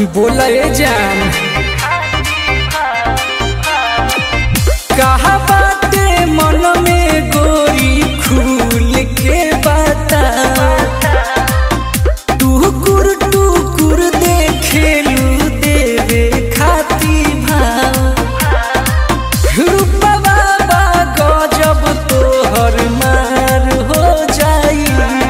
बोला ए जान कहा बाटे मन में गोरी खुल के बता टुकुर टुकुर देखेलू देवे खाती भाव रूपा बाबा गजब तोहर मार हो जाई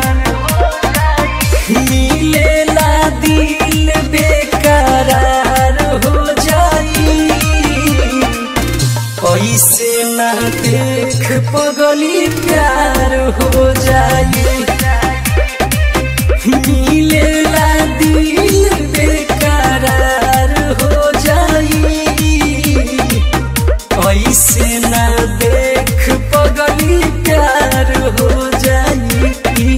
मिलेला दिल बेकरार हो जाई ऐसे ना देख पगली प्यार हो जाई मिलेला दिल बेकरार हो जाई ऐसे ना देख पगली प्यार हो जाई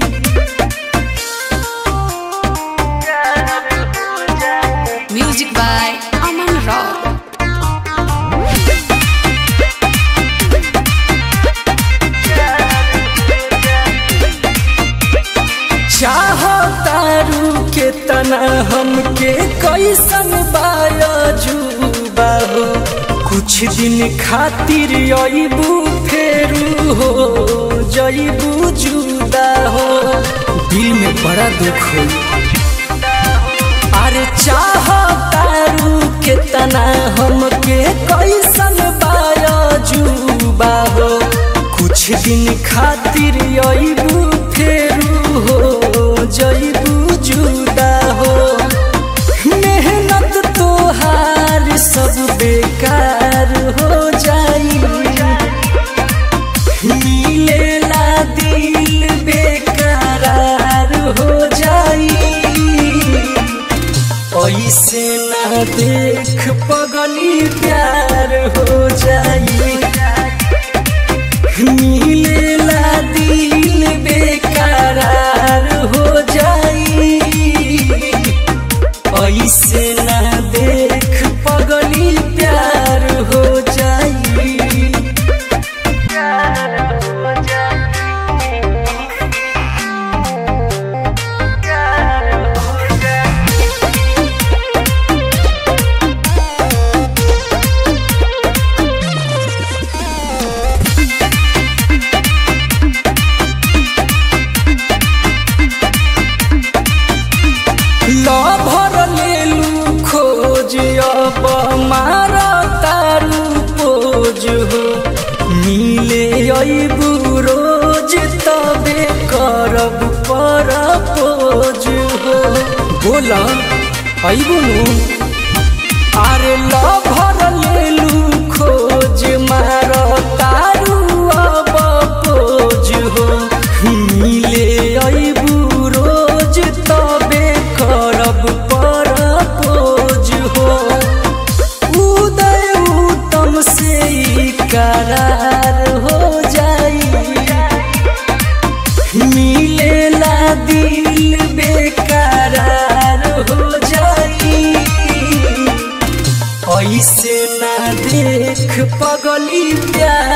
Music by Aman Rao. चाहतारू के तना हमके कैसन बायजुबा हो कुछ दिन खातिर अबू फेरू हो जईबू जुदा हो दिल में बड़ा दुख हो अरे चाहतारू के तना हमके कैसन बायजुबा हो कुछ दिन खातिर अबू फेरू हो जईबू जुदा हो मेहनत तोहार सब बेकार हो जाई मिलेला दिल बेकरार हो जाई ऐसे ना देख पगली प्यार हो जाई मिलेला दिल बेकरार हो जाई ऐसे ना देख पगली प्यार हो जाई लभर लेलू खोज अब मार तारू पोज हो मिले अबू रोज तबे करब पर पोज हो बोला अबू नु अरे लभर लेलू खोज मार तारू अब पोज हो मिले अबू रोज तबे करब पर पोज हो उदय उत्तम से ई करार हो जाई मिलेला दिल बेकरार हो जाई ऐसे ना देख पगली प्यार